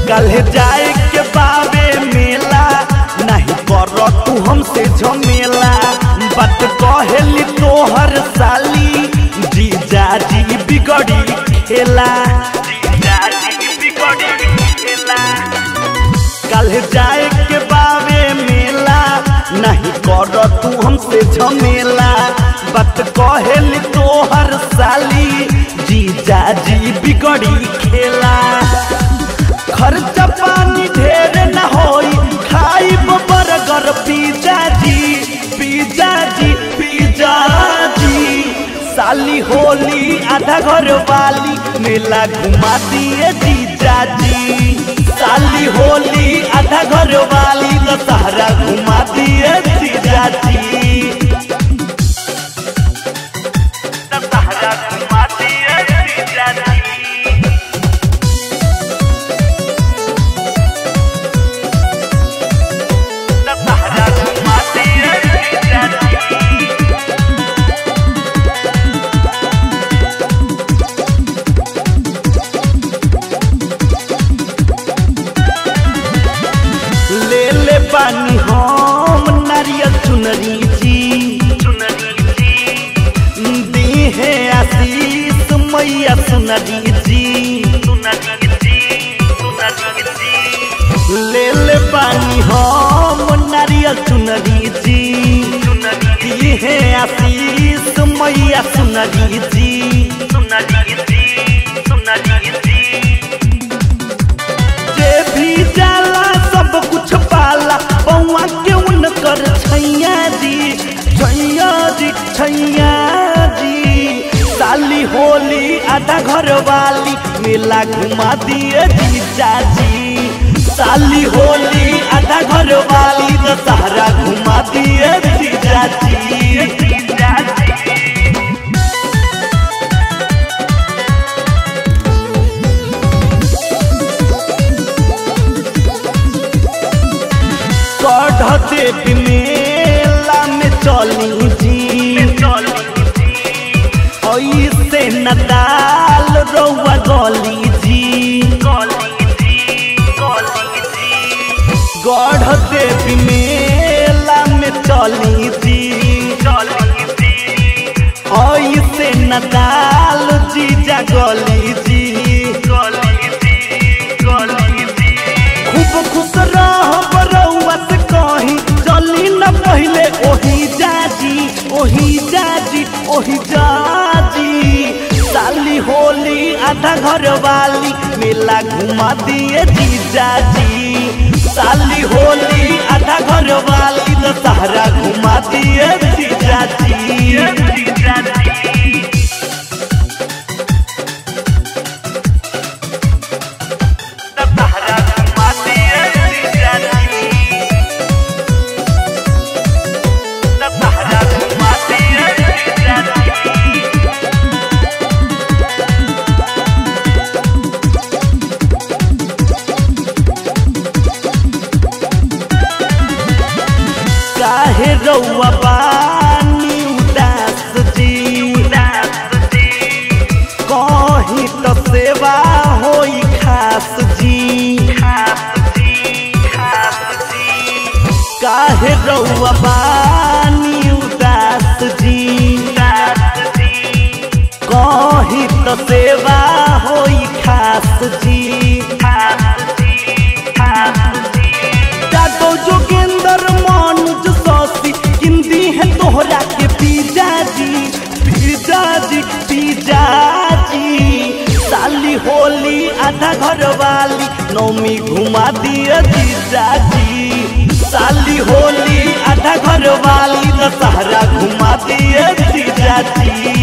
कल जाए के बाबे मेला नहीं कर तू हमसे झमेला बात कहेली तोहर साली जीजा जी बिगड़ी खेला जीजा जी बिगड़ी खेला कल जाए के बाबे मेला नहीं कर तू हमसे झमेला बात कहेली तोहर साली जीजा जी बिगड़ी खेला खर्चा पानी ढेर न होई खाई बर्गर पिज्जा जी पिज्जा जी पिज्जा जी साली होली आधा घर वाली मेला घुमा दिए जीजा जी साली होली आधा घर वाली दशहरा घुमा दिए जीजा जी दशहरा घुमा दिए जीजा जी दशहरा घुमा दिए जीजा जी ले ले पानी हम नारियल चुनरी जी दी है आशीष मैया सुनरी जी ले ले पानी हम नारियल चुनरी जी दी है आशीष मैया सुनरी जी जे भी जाला सब कुछ पाला बउआ के उनकर छैया जी छैया जी छैया जी साली होली आधा घर वाली मेला घुमा दिए जीजा जी साली होली आधा घर वाली दशहरा घुमा दिए जीजा जी जीजा जी कढ़ देवी मेला में चली जी ऐसे न दाल रौआ गली जी गढ़ देवी मेला में चली जी ऐसे न दाल जीजा गली जी खूब खुश रह बरौआ से कहीं चली न पहले ओही जाजी ओही जाजी ओही जाजी साली होली आधा घर वाली मेला घुमा दिए जीजा जी साली होली आधा घर वाली दशहरा घुमा दिए जीजा जी जीजा जी दशहरा घुमा दिए जीजा जी दशहरा घुमा दिए जीजा जी काहे रौआ पानी उदास जी कहीं तो सेवा होई खास जी काहे रौआ पानी उदास जी कहीं तो सेवा होई खास जी जादव जोगेंद्र मानुज सौसी हिंदी है तोहरा के पिज्जा जी पिज्जा जी पिज्जा जी साली होली आधा घर वाली नौमी घुमा दिए जीजा जी साली होली आधा घर वाली दशहरा घुमा दिए जीजा जी